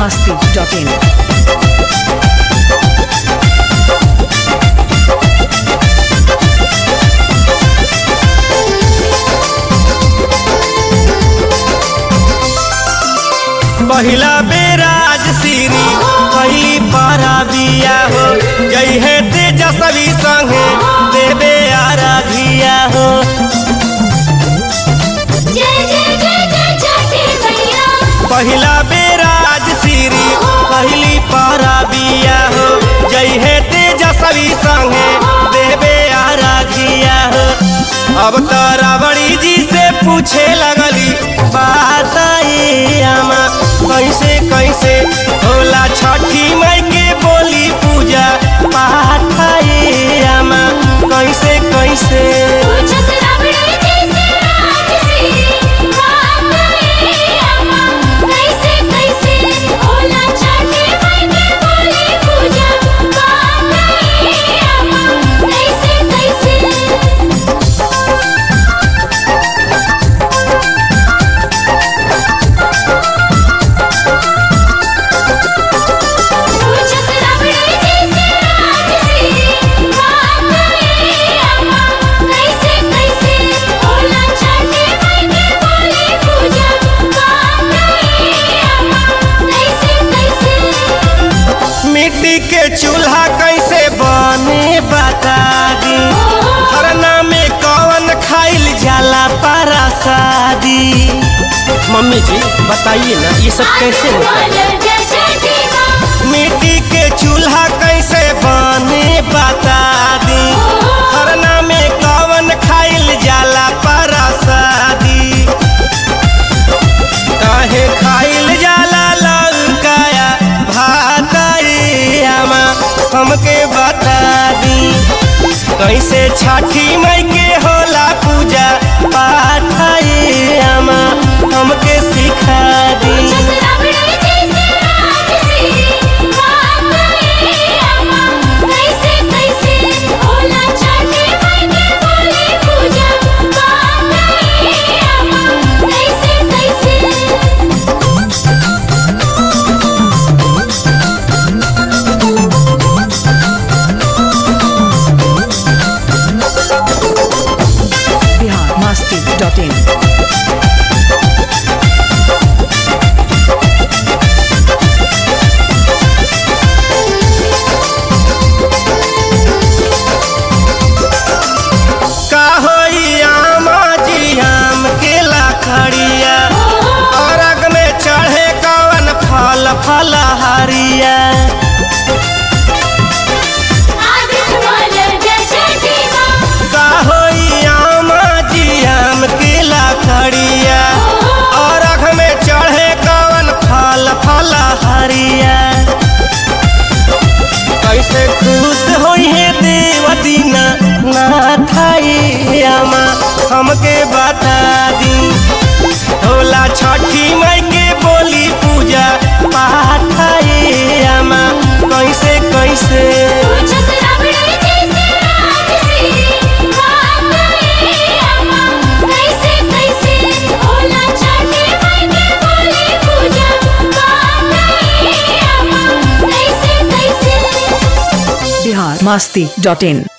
masti.in. पहिला barrage सीरी पहली पारा बिया हो जई है तेजस्वी संगे देवे आराधिया हो जय जय जय जय छठी मैया पहिला बेराज सीरी पहली पारा बिया हो जई है तेजस्वी संगे देवे आराधिया हो अब तो रावड़ी जी से पूछे लगली बात ये आमा कैसे कैसे होला छठी माई के बोली पूजा पाठ ये आमा कैसे कैसे पूछो से रावड़ी जी से राज श्री बात रे अम्मा कैसे कैसे होला छठी माई के बोली पूजा बात रे अम्मा कैसे कैसे पूछो से रावड़ी जी से राज श्री बात रे अम्मा कैसे कैसे होला छठी माई के बोली पूजा बात रे अम्मा कैसे कैसे मिट्टी के चूल्हा कैसे बने बता दी खरना में कौन खाइल जाला परासादी मम्मी जी बताइए ना ये सब कैसे होता है जय छठी माँ मिट्टी के चूल्हा कैसे बने बता दी खरना में कौन खाइल जाला परासादी काहे खाइल जाला लौकाया भात रे आमा हमके बता दी कैसे छठी माई के होला पूजा पाठ रे आमा हमके सिखा दी पूछो से रावड़ी जी से राज श्री बात रे अम्मा कैसे कैसे होला छठी माई के बोली पूजा बात रे अम्मा कैसे कैसे Bihar masti.in. का होई आमा जी आम के लाखड़िया अरग में चढ़े कवन फल फल हरिया आदित्य बोल जय छठी माँ का होई आमा जी आम के लाखड़िया अरग में चढ़े कवन फल फल हरिया कैसे खुश होई है देवती ना नाथ ये आमा हमके बता दी होला छठी माई के बोली पूजा पाठ ये आमा कैसे कैसे पूछो से रावड़ी जी से राज श्री बात रे अम्मा कैसे कैसे होला छठी माई के बोली पूजा बात रे अम्मा कैसे कैसे Bihar masti.in.